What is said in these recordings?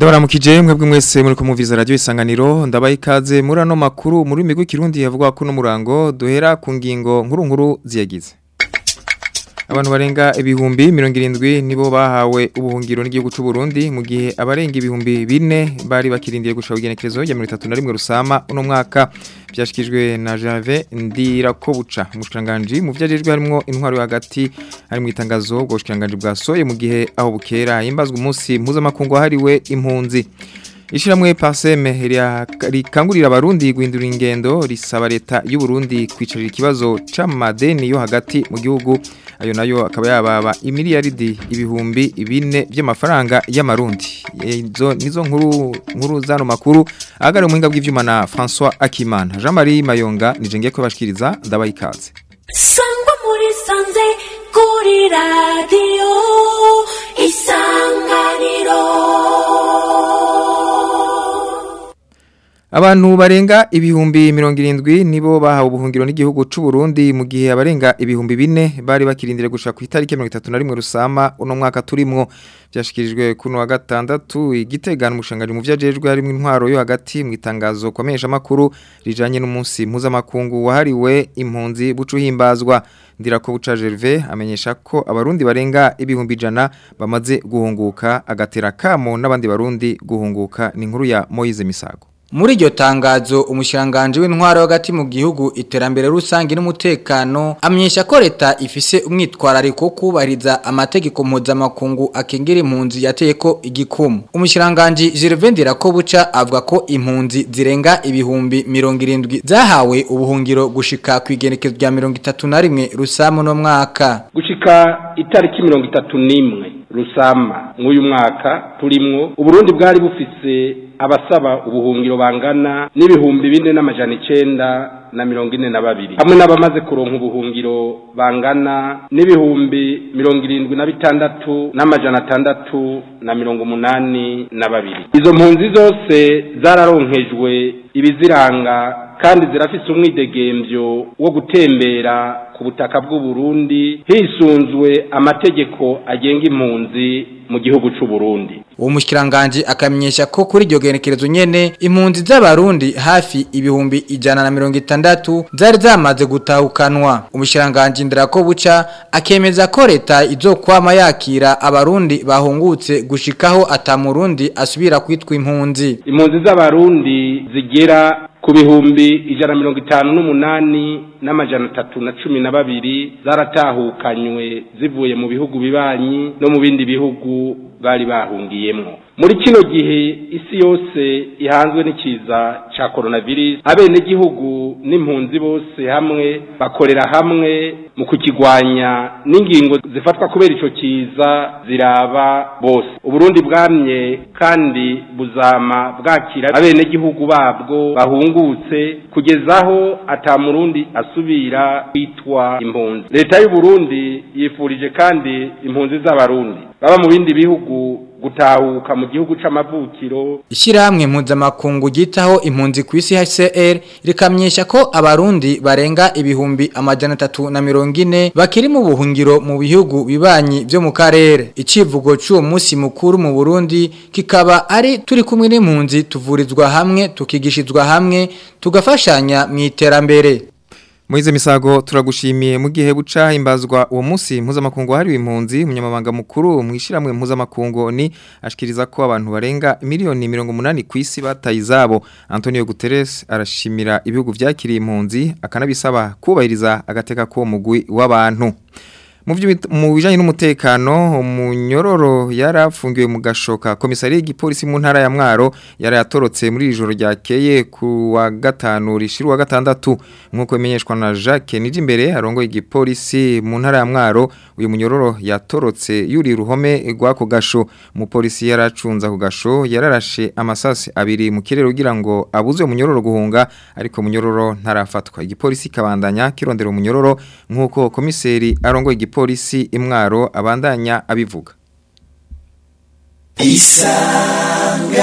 Ndabaramukije mwebwe mwese muri kumuviza radio isanganiro ndabaye ikaze muri ano makuru muri migwi kirundi yavuga ko no murango duhera ku ngingo nkuru nkuru ziyagize Abantu barenga ibihumbi 70 nibo bahawe ubuhungiro n'igihugu c'u Burundi mu gihe abarenga ibihumbi 4 bari bakirindiye gushaka igenekerezo ya 31 rusama uno mwaka byashikijwe na Jave ndira ko buca umushanganje mu vyajejwe harimo intwaro yo hagati hari mu itangazo bwo bushanganje bwasoye mu gihe aho bukera imbazwa umunsi mpuzamakungu hariwe impunzi Ishiramwe paseme rikangurira abarundi guhindura ingendo risaba leta y'u Burundi kwicarira ikibazo c'amadeni yo hagati mu gihugu ayo nayo akaba yababa imiliyaridi ibihumbi bine by'amafaranga y'amarundi izo nizo nkuru nkuru zano makuru agare umuhinga bw'ivyuma na François Akimana Jean Marie Mayonga nije ngiye kubashikiriza ndabaye ikaze Sangwa muri sanze kuri radio isanganiro Abantu barenga ibihumbi mirongo irindwi nibo bahawe ubuhungiro n'igihugu c'u Burundi mu gihe abarenga ibihumbi bine bari bakirindire gushika ku itariki 31 rusama uno mwaka turimwo byashikirijwe kuno wa gatandatu igitegana umushanganje mu vyajejwe harimo intwaro yo hagati mu itangazo komesha makuru rijanye n'umunsi mpuzamakungu wahariwe impunzi bucuhimbazwa ndirako buca Gervais amenyesha ko abarundi barenga ibihumbi jana bamaze guhunguka agatera kamo n'abandi barundi guhunguka ni inkuru ya Moise Misago Muri iryo tangazo umushiranganje w'intwaro hagati mu gihugu iterambere rusangi n'umutekano amenyesha ko leta ifise umwitwarariko wo kubahiriza amategeko mpuzamakungu akengera impunzi yateye ko igikumu. Umushiranganje Gervais Ndirakobuca avuga ko impunzi zirenga ibihumbi 70 zahawe ubuhungiro gushika ku igenekezo rya 31 rusamu no mwaka. gushika itariki mirongo itatu n'imwe rusama mw'uyu mwaka turimwo uburundi bwari bufise abasaba ubuhungiro bangana n'ibihumbi bine n'amajana icenda na mirongo ine na babiri hamwe n'abamaze kuronka ubuhungiro bangana n'ibihumbi mirongo irindwi na bitandatu n'amajana atandatu na mirongo umunani na babiri izo mpunzi zose zararonkejwe ibiziranga kandi zirafise umwidegemvyo wo gutembera ku butaka bw'u Burundi hisunzwe amategeko agenga impunzi mu gihugu c'u Burundi Uwo mushikiranganje akamenyesha ko kuri iryo genekerezo nyene impunzi z'abarundi hafi ibihumbi ijana na mirongo itandatu zari zamaze gutahukanwa. Umushikiranganje Ndirako buca akemeza ko leta izokwama yakira abarundi bahungutse gushikaho atamurundi asubira kwitwa impunzi. impunzi z'abarundi zigera ku bihumbi ijana na mirongo itanu n'umunani n'amajana atatu na cumi na babiri zaratahukanywe zivuye mu bihugu bibanyi no mu bindi bihugu bari bahungiyemwo muri kino gihe isi yose ihanzwe n'ikiza ca coronavirus abenegihugu n'impunzi bose hamwe bakorera hamwe mu kukigwanya n'ingingo zifatwa kubera ico kiza ziraba bose uburundi bwamye kandi buzama bwakira abenegihugu babwo bahungutse kugezaho ata murundi asubira kwitwa impunzi leta y'u Burundi yifurije kandi impunzi z'abarundi baba mu bindi bihugu gutahuka mu gihugu c'amavukiro Ishirahamwe mpuzamakungu gitaho impunzi ku isi HCR rikamyesha ko abarundi barenga ibihumbi amajana atatu na mirongo ine bakiri mu buhungiro mu bihugu bibanyi byo mu karere. Icivugo c'uwo munsi mukuru mu Burundi kikaba ari turi kumwe n'impunzi tuvurizwa hamwe tukigishizwa hamwe tugafashanya mu iterambere. Moize Misago turagushimiye mu gihe buca himbazwa uwo munsi mpuzamakungu hariwe impunzi umunyamabanga mukuru mwishiramwe mpuzamakungu ni ashikiriza ko abantu barenga miliyoni 180 kwisi bataye izabo Antonio Guterres arashimira ibihugu vyakiriye impunzi akanabisaba kubahiriza agateka ko mugwi w'abantu mu bijanye n'umutekano umunyororo yarafungiwe mu gashoka komisari y'igipolisi mu ntara ya Mwaro yarayatorotse muri ijoro ryakeye ku wa gatanu rishiru wa gatandatu nkuko bimenyeshwa na Jacques Nijimbere arongo igipolisi mu ntara ya Mwaro uyu munyororo yatorotse yuri ruhome rwako gasho umupolisi yaracunza ku gasho yararashe amasasi abiri mu kirere kugira ngo abuze umunyororo guhunga ariko munyororo ntarafatwa igipolisi kabandanya kirondera umunyororo nkuko komiseri arongo igipolisi imwaro abandanya abivuga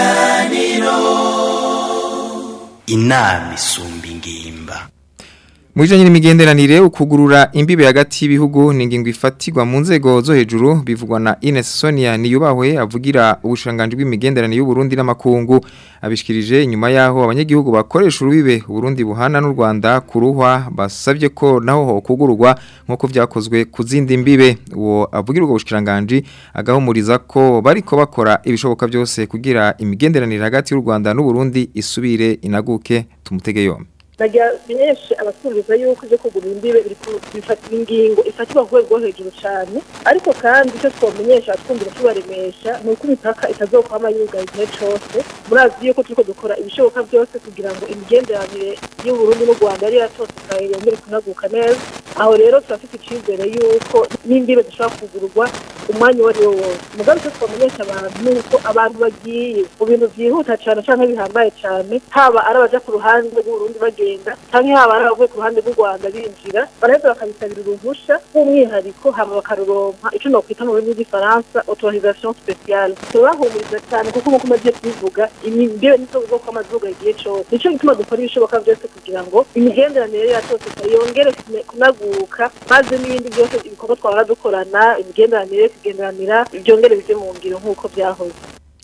inama isumba ingimba Mwijanye n'imigenderanire ukugurura imbibe hagati y'ibihugu ni ingingo ifatirwa mu nzego zo hejuru bivugwa na Ines Sonia niyubahwe avugira ubushanganje bw'imigenderanire y'u Burundi n'amakungu abishikirije inyuma yaho abanyagihugu bakoresha urubibe Burundi buhana n'u Rwanda kuruhwa basavye ko naho ho kugururwa nkuko vyakozwe ku zindi mbibe uwo avugira ubwo bushikiranganje agahumuriza ko bariko bakora ibishoboka byose kugira imigenderanire hagati y'u Rwanda n'u Burundi isubire inaguke tumutege yombi nagira menyeshe abatumviza yuko ivyo kugura imbibe bifatira ingingo ifatirwa ku rwego rwo hejuru cane ariko kandi icyo twomenyesha abatwumvira tubaremesha ni uko imipaka itazokwama yugaye igihe cose murazi yuko turiko dukora ibishoboka byose kugira ngo imigenderanire y'uburundi n'u rwanda yari yatosekaye yongere kunaguka neza aho rero turafite icizere yuko n'imbibe zishobora kugurwa umwanya uwo ari wo wose mugabe icyo twamenyesha abantu ni uko abantu bagiye mu bintu vyihuta cane canke bihambaye cane haba ari abaja ku ruhande rw'uburundi bagenda canke haba ari abavuye ku ruhande rw'u rwanda binjira baraheza bakabisabira uruhusha rw'umwihariko hama bakaruronka ico nokwita mu rurimi rw'igifaransa autorisation spéciale turabahumuriza cyane kuko nk'uko umaze kubivuga imbibe nizo bwoko amazuga igihe cose nico gituma dukora ibishoboka byose kugira ngo imigenderanire yacu yongere kunaguka maze n'ibindi byose ibikorwa twahora dukorana imigenderanire kugenderanira byongere bije mu ngiro nk'uko byahoze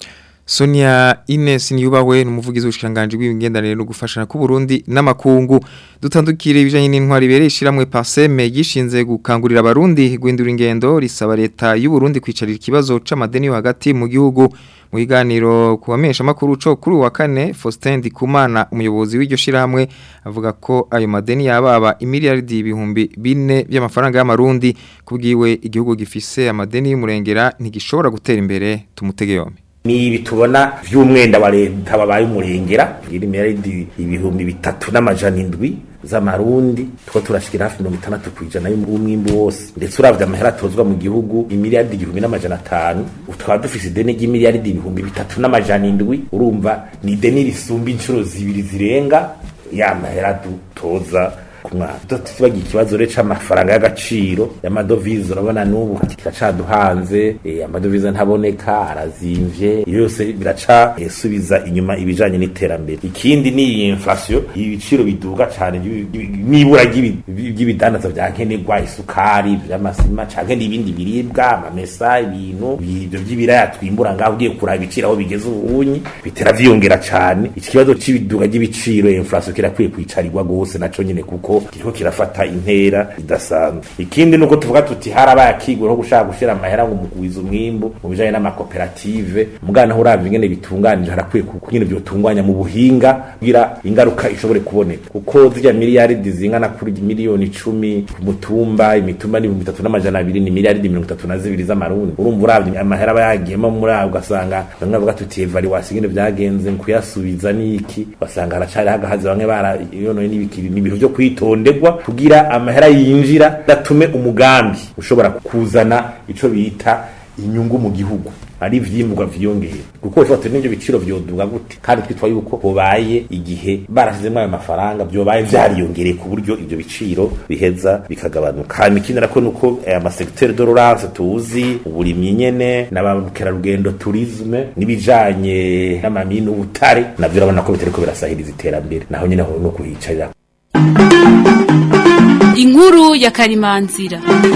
Sonia Ines niyubahwe numuvugizi w'ushikanganje bw'imigenderanire no gufashana ku Burundi n'amakungu dutandukire ibijanye n'intwari bere ishiramwe Paseme gishinze gukangurira abarundi guhindura ingendo risaba leta y'u Burundi kwicarira ikibazo c'amadeni yo hagati mu gihugu mu biganiro kubamesha makuru co kuri wa kane Faustin Ndikumana umuyobozi w'iryo shiramwe avuga ko ayo madeni yababa imiliyaridi ibihumbi bine by'amafaranga y'amarundi kubwiwe igihugu gifise amadeni y'umurengera ntigishobora gutera imbere tumutege yombi ni ibi tubona vy'umwenda wa leta babaye umurengera iri miliyaridi ibihumbi bitatu n'amajana indwi z'amarundi two turashikira hafi mirongo itandatu kw'ijana y'umwimbu wose ndetse uravye amahera atozwa mu gihugu imiliyaridi igihumbi n'amajana atanu tukaba dufise ideni ry'imiliyaridi ibihumbi bitatu n'amajana indwi urumva ni ideni risumba incuro zibiri zirenga ya mahera dutoza ku mwaka tubagira ikibazo rero c'amafaranga y'agaciro y'amadovize urabona n'ubu kiracaduhanze eh, amadovize ntaboneka arazimvye iyo yose biraca eh, subiza inyuma ibijanye n'iterambere ikindi ni iyi inflation ibiciro biduga cane n'ibura ry'ibidandaza vya nkenerwa isukari vy'amasima canke n'ibindi biribwa amamesa ibintu ibyo vy'ibiraya twimbura ngaho ugiye kuraba ibiciro aho bigeze ubunyi bitera vyiyongera cane iki kibazo c'ibiduga ry'ibiciro inflation kirakwiye kwicarirwa gose naco nyene kuko kiriko kirafata intera idasanzwe ikindi nuko tuvuga tuti harabaye akigwe no gushaka gushira amahera ngo mugwiza umwimbu mu bijanye n'amakoperative mugana uravye ingene bitunganije harakwiye kunyene vyotunganya mu buhinga kugira ingaruka ishobore kuboneka kuko zirya miliyaridi zingana kuri miliyoni icumi ku mutumba imitumba n'ibihumbi bitatu n'amajana abiri ni miliyaridi mirongo itatu na zibiri z'amarundi urumva uravye amahera aba yagiyemo muri aho ugasanga bamwe bavuga tuti evaluation ingene vyagenze mu kuyasubiza niki basanga haracari hagahaze bamwe barayonoye n'ibikiri n'ibintu vyo kwitondegwa kugira amahera yinjira datume umugambi ushobora kuzana ico bita inyungu mu gihugu ari vyimburwa vyiyongera kuko ushobora n'ivyo biciro vyoduga gute kandi twitwa yuko hobaye igihe barashizemo ayo mafaranga vyobaye vyariyongereye ku buryo ivyo biciro biheza bikagabanuka hanyuma ikindi nako nuko amasekiteri dororance tuzi uburimyi nyene n'abakerarugendo turisme n'ibijanye n'amamini n'ubutare navyo urabona ko bitariko birasahiriza iterambere naho nyene no kuhicarira inkuru ya karimanzira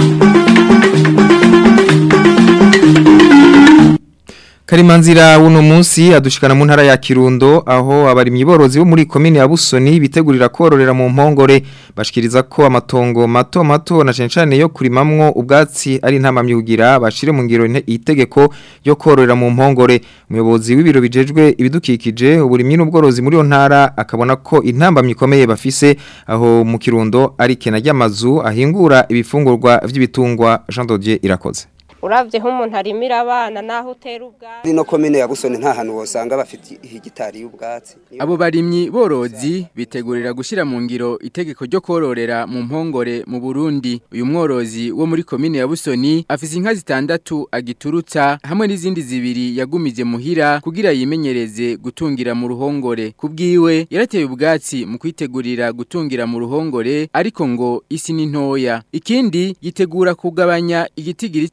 Karimanzira uno munsi adushikana mu ntara ya Kirundo aho abarimyi borozi bo muri komine ya Busoni bitegurira kororera mu mpongore bashikiriza ko amatongo mato mato na cencane yo kurimamwo ubwatsi ari ntamamye kugira bashire mu ngiro itegeko yo kororera mu mpongore umuyobozi w'ibiro bijejwe ibidukikije uburimyi n'ubworozi muri yo ntara akabona ko intambamye ikomeye bafise aho mu Kirundo ari kena ry'amazu ahingura ibifungurwa vy'ibitungwa Jean Dodier irakoze uravye nk'umuntu arimira abana naho utera ubwatsi ino komine ya Busoni nta hantu wosanga bafite hegitari y'ubwatsi abo barimyi borozi bitegurira gushira mu ngiro itegeko ryo kororera mu mpongore mu Burundi uyu mworozi wo muri komine ya Busoni afise inka zitandatu agiturutsa hamwe n'izindi zibiri yagumije muhira kugira yimenyereze gutungira mu ruhongore kubwiwe yarateye ubwatsi mu kwitegurira gutungira mu ruhongore ariko ngo isi ni ntoya ikindi yitegura kugabanya igitigiri c'inka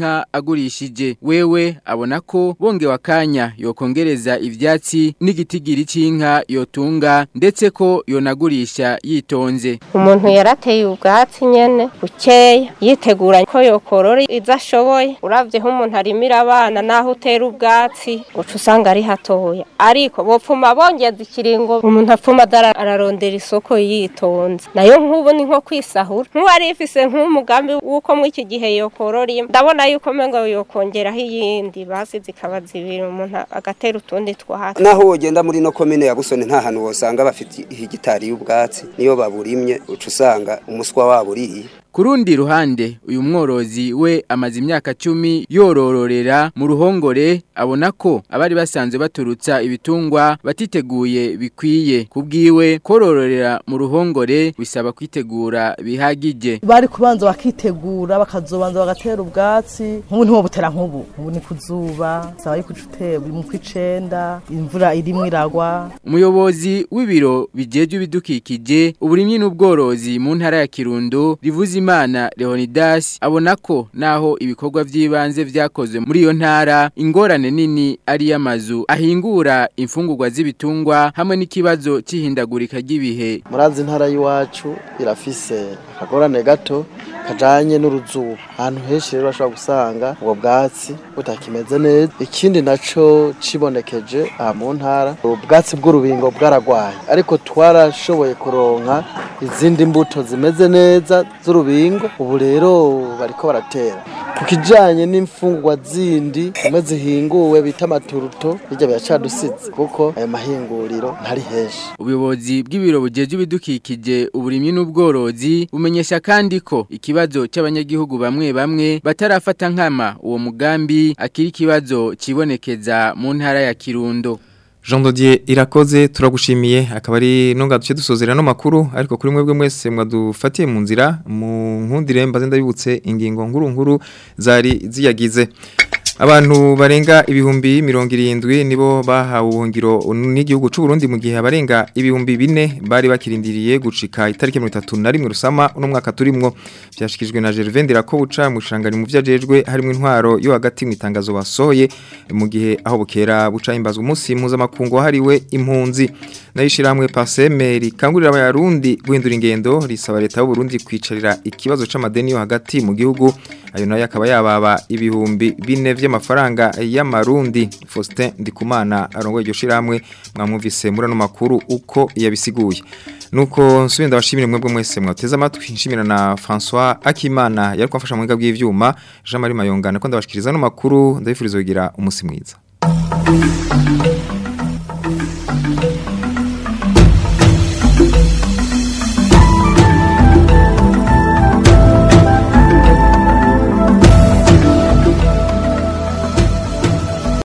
c'inka agurishije wewe abona ko bongewe akanya yokongereza ivyatsi n'igitigiri c'inka yotunga ndetse ko yonagurisha yitonze umuntu yarateye ubwatsi nyene bukeya yitegura ko yokorora izo ashoboye uravyeho umuntu arimira abana naho utera ubwatsi uca usanga ari hatoya ariko bopfuma bongeza ikiringo umuntu apfuma adara- ararondera isoko yitonze nayo nk'ubu ni nko kwisahura nk'uwari ifise nk'umugambi w'uko muri iki gihe yokorora imwe ndabona yuko mengo yokongeraho iyindi basi zikaba zibiri umuntu agatera utundi twatsi naho wogenda muri no komine ya busoni nta hantu wosanga bafite hegitari y'ubwatsi niyo baburimye uca usanga umuswa wabo uriye Ku rundi ruhande uyu mworozi we amaze imyaka cumi yorororera mu ruhongore abona ko abari basanzwe baturutsa ibitungwa batiteguye bikwiye kubwiwe korororera mu ruhongore bisaba kwitegura bihagije bari kubanza bakitegura bakazobanza bagatera ubwatsi nk'ubu ntiwobutera nk'ubu ubu ni kuzuba saba yuko uca utera buri mu kw'icenda imvura irimwo iragwa umuyobozi w'ibiro bijejwe ibidukikije uburimyi n'ubworozi mu ntara ya Kirundo rivuze imana Leonidas abona ko naho ibikorwa by'ibanze vyakozwe muri iyo ntara ingorane nini ari y'amazu ahingura imfungurwa z'ibitungwa hamwe n'ikibazo c'ihindagurika ry'ibihe murazi intara y'iwacu irafise akagorane gato kajanye n'uruzuba ahantu henshi rero bashobora gusanga ubwo bwatsi butakimeze neza ikindi naco cibonekeje aha mu ntara ubwatsi bw'urubingo bwaragwaye ariko twarashoboye kuronka izindi mbuto zimeze neza z'urubingo ubu rero bariko baratera ku kijanye n'imfungurwa zindi zimwe zihinguwe bita amaturuto hirya biracadusize kuko ayo mahinguriro ntari henshi Ubuyobozi bw'ibiro bujeje ibidukikije uburimyi n'ubworozi bumenyesha kandi ko ikibazo cy'abanyagihugu bamwe bamwe batarafata nkama uwo mugambi akiri ikibazo cibonekeza mu ntara ya Kirundo. Jean Dodier irakoze turagushimiye akaba ari nonga duce dusozera no makuru ariko kuri mwebwe mwese mwadufatiye mu nzira mu nkundire mbaze ndabibutse ingingo nkuru nkuru zari ziyagize Abantu barenga ibihumbi mirongo irindwi nibo bahawe ubuhungiro n'igihugu c'u Burundi mu gihe abarenga ibihumbi bine bari bakirindiriye gucika itariki 31 rusama uno mwaka turimwo byashikijwe na Gervain Dirakobuca mu shangani mu vyajejwe harimo intwaro yo hagati mu itangazo basohoye mu gihe aho bukera buca imbazwa umunsi mpuzamakungu wahariwe impunzi nayishiramwe Pasemeri kangurira abarundi guhindura ingendo risaba leta y'u Burundi kwicarira ikibazo c'amadeni yo hagati mu gihugu ayo nayo akaba yababa ibihumbi bine vy'amafaranga y'amarundi Faustin Ndikumana arongoye iryo shiramwe mwamwumvise muri ano makuru uko yabisiguye nuko nsubira ndabashimire mwebwe mwese mwateze amatwi nshimira na François Akimana yari kwafasha mu bwiga bw'ivyuma Jean Marie Mayongana ko ndabashikiriza no makuru ndabifuriza kugira umunsi mwiza